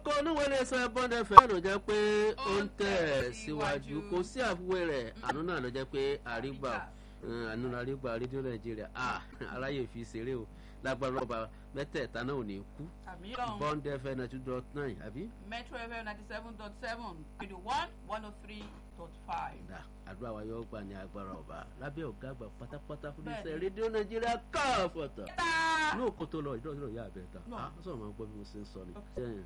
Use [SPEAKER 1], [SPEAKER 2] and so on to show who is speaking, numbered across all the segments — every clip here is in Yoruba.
[SPEAKER 1] kókó oníwèlé sọ bọ́ndẹ fẹ́ ló jẹ́ pé ó ń tẹ̀ síwájú kò sí àfiwé rẹ̀ àánú náà ló jẹ́ pé àrígbà àánú àrígbà rédíò nàìjíríà aráyè fi ṣeré o lágbára ọba mẹ́tẹ̀ẹ̀ta náà ò ní kú bọ́ndẹ fẹ́ ninety dot nine àbí.
[SPEAKER 2] metro fm ninety seven dot seven radio one one oh three dot five.
[SPEAKER 1] dà àdúrà wa yóò gbà ní agbára ọba lábẹ́ ọ̀gá àgbà pátápátá fún iṣẹ́ rédíò nàìjíríà káfọ̀tà ní òkú tó lọ ìdọ́jọ́ ìyá àbẹ̀ta á sọ̀rọ̀ máa gbọ́ bí mo ṣe ń sọ ni.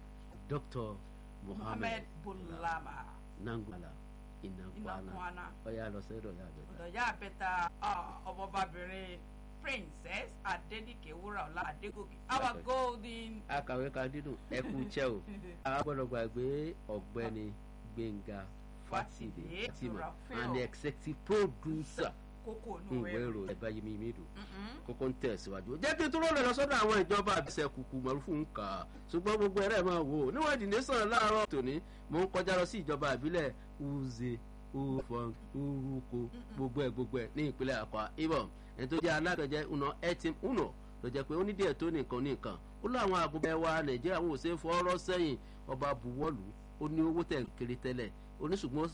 [SPEAKER 1] dr
[SPEAKER 2] mohammed bulama
[SPEAKER 1] nangula inakwana ọ̀yà lọ sẹ́dọ̀ ìyá àbẹ̀ta.
[SPEAKER 2] ọ̀dọ̀ ìyá àbẹ̀ta ọmọbabìnrin princess adenike wúràọlá adégòkè our golden.
[SPEAKER 1] akàwé kan dídùn ẹkú iṣẹ́ o a gbọ́dọ̀ gbàgbé ọ̀gbẹ́ni gbẹ̀ngà fatide fatima and the executive producer
[SPEAKER 2] kókó
[SPEAKER 1] ní ìwé ìròyìn ẹ̀bá yìí mímí dùn kókó ń tẹ̀síwájú. jẹ́ kí n tó lọ́lẹ̀ lọ sọ́dọ̀ àwọn ìjọba àbísẹ̀ kùkù mọ̀rúfù ń kà á ṣùgbọ́n gbogbo ẹ̀rẹ́ máa wò ó níwọ̀n ìdílé sàn láàárọ̀ tòní mò ń kọjá lọ sí ìjọba àbílẹ̀ uze ufọn uruko gbogbo ẹ̀ gbogbo ẹ̀ ní ìpínlẹ̀ àkọ́ ibom ẹni tó jẹ́ alágbẹ̀jẹ̀ una etim uno ló jẹ́ pé ó ní díẹ̀ tó nìkan nìkan ó láwọn àgùnbẹ̀ wa nàìjíríà wọn ò ṣe é fọ́ọ́rọ́ sẹ́yìn ọba buwọ́lù ó ní owó tẹ̀ kiri tẹ́lẹ̀ oníṣùgbọ́n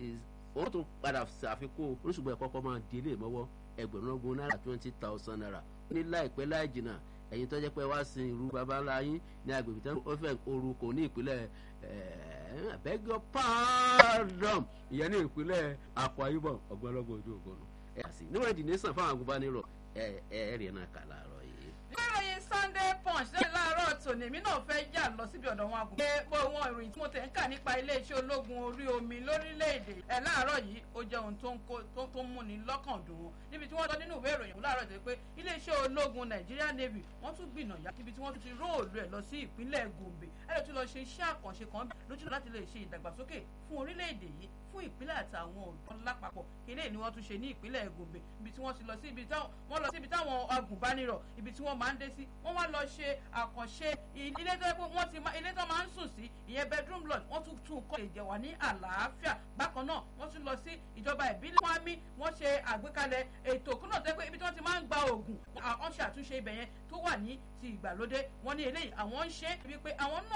[SPEAKER 1] ó tún padà ṣàfikún oníṣùgbọ́n ẹ̀ kọ́kọ́ máa di ilé ìmọ̀wọ́ ẹgbẹ̀rún ogún náírà twenty thousand naira ní láìpẹ́ láì jìnnà ẹ̀yin tó jẹ́ pé wá sin irú baba ńlá yín ní agbègbè tí wọ́n fẹ́ orúkọ ní ìpínlẹ̀ abẹ́gọ́ pardon ìyẹn ní ìpínlẹ̀ Akwa Ibom ọgbọ́nlọ́gbọ̀n ojú ògbónú ẹ̀ àti níwọ̀n ìdí nìsan fáwọn agùnbánirọ̀ ẹ̀ ẹ̀ rí ẹ̀ náà kà láàárọ̀ yìí.
[SPEAKER 2] níròyìn Sunday Punch lẹ́yìn láàárọ̀ tòní èmi náà fẹ́ yà lọ síbi ọ̀dọ̀ wọn àgùnbẹ́ pé wọn ìròyìn tí mo tẹ̀ ń kà nípa iléeṣẹ́ ológun orí omi lórílẹ̀‐èdè ẹ̀ láàárọ̀ yìí ó jẹ́ ohun tó ń múni lọ́kàn dùn wọn níbi tí wọ́n sọ nínú ìwé ìròyìn láàárọ̀ tó pé iléeṣẹ́ ológun Nigeria Navy wọ́n tún gbìnàyà níbi tí wọ́n ti róòlù ẹ̀ lọ sí ìpínlẹ̀ Gombe ẹ̀ ló tún lọ ṣe iṣẹ́ àkànṣe kan lójú láti lè ṣe ìdàgbàsókè fún orílẹ̀-èdè yìí fún ìpínlẹ̀ àtàwọn ọ̀dọ́ lápapọ̀ ilé ni wọ́n tún ṣe ní ìpínlẹ̀ Gombe ibi tí wọ́n ti lọ sí ibi táwọn wọ́n lọ sí ibi táwọn agùnbánirọ̀ ibi tí wọ́n máa ń dé sí wọ́n wá lọ ṣe àkànṣe ilé tó yẹ pé wọ́n ti ilé tó máa ń sùn sí ìyẹn bedroom lodge wọ́n tún tún kọ́ ìjẹ̀wà ní àlàáfíà bákan náà wọ́n tún lọ sí ìjọba ìbílẹ̀ wámi wọ́n ṣe àgbékalẹ̀ ètò kúnà tó yẹ pé ibi tí wọ́n ti máa ń gba oògùn àwọn ṣe àtúnṣe ibẹ̀ yẹn tó wà ní ti ìgbàlódé wọ́n ní eléyìí àwọn ń ṣe wípé àwọn náà